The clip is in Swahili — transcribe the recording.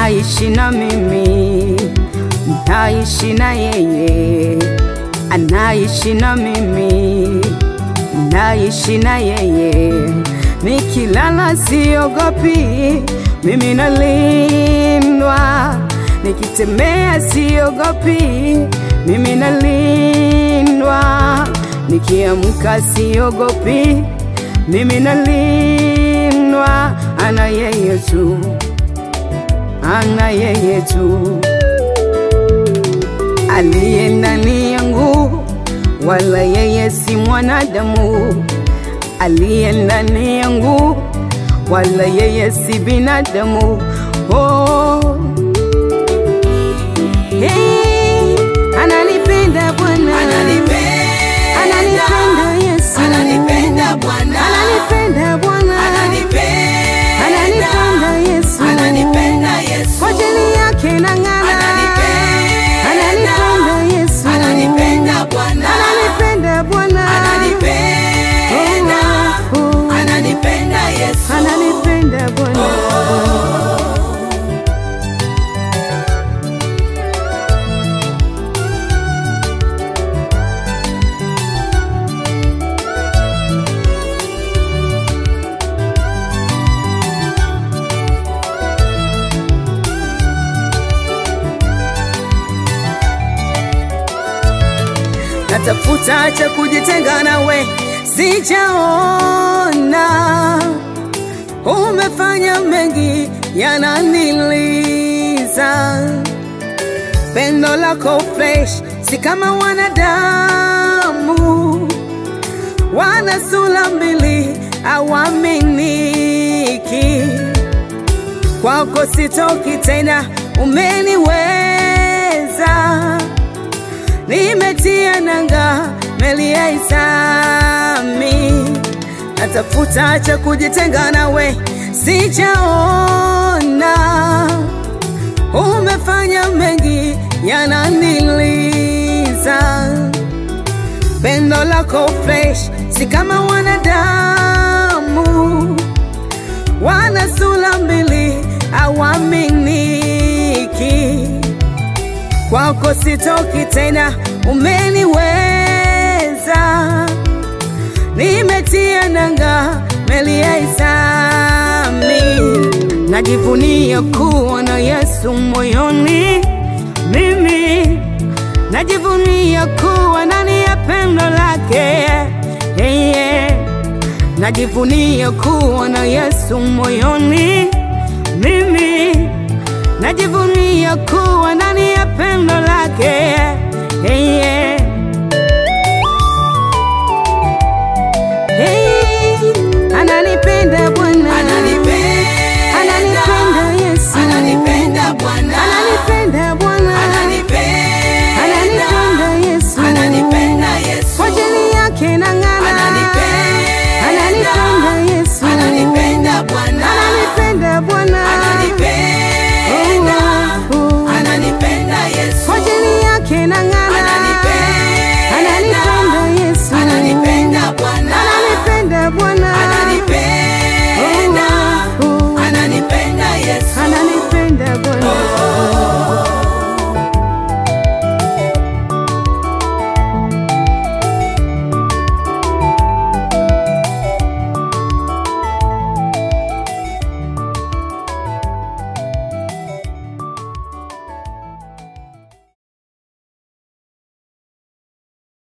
anaishi na mimi, naishi na yeye, anaishi na mimi, naishi na yeye. Nikilala siogopi, mimi nalindwa. Nikitembea siogopi, mimi nalindwa. Nikiamka siogopi, mimi nalindwa. Ana yeye tu, ana yeye tu aliye ndani yangu, wala yeye si mwanadamu. Aliye ndani yangu, wala yeye si binadamu. Oh. Hey, ananipenda Bwana, Ananipenda, ananipenda Yesu, Ananipenda Bwana. ananipenda Bwana, ananipenda, ananipenda Yesu, ananipenda Yesu, kwa ajili yake nang'ana, Ananipenda. ananipenda Yesu, ananipenda Bwana, ananipenda Bwana, ananipenda, Oh, oh, ananipenda Yesu, ananipenda Bwana. natafuta cha kujitenga nawe, sijaona. Umefanya mengi yananiliza, pendo lako fresh, si kama wanadamu, wana sura mbili, hawaminiki. Kwako sitoki tena, umeniweza nimetia nanga meli ya Isami, natafuta cha kujitenga nawe, sijaona. Umefanya mengi yananiliza, pendo lako fresh, si kama wanadamu, wana sura mbili, hawaminiki kwako sitoki tena, umeniweza. Nimetia nanga meli ya Isami, najivunia kuwa na Yesu moyoni. Mimi najivunia kuwa ndani ya pendo lake yeah, yeah. Najivunia kuwa na Yesu moyoni. Mimi najivunia kuwa ndani ya pendo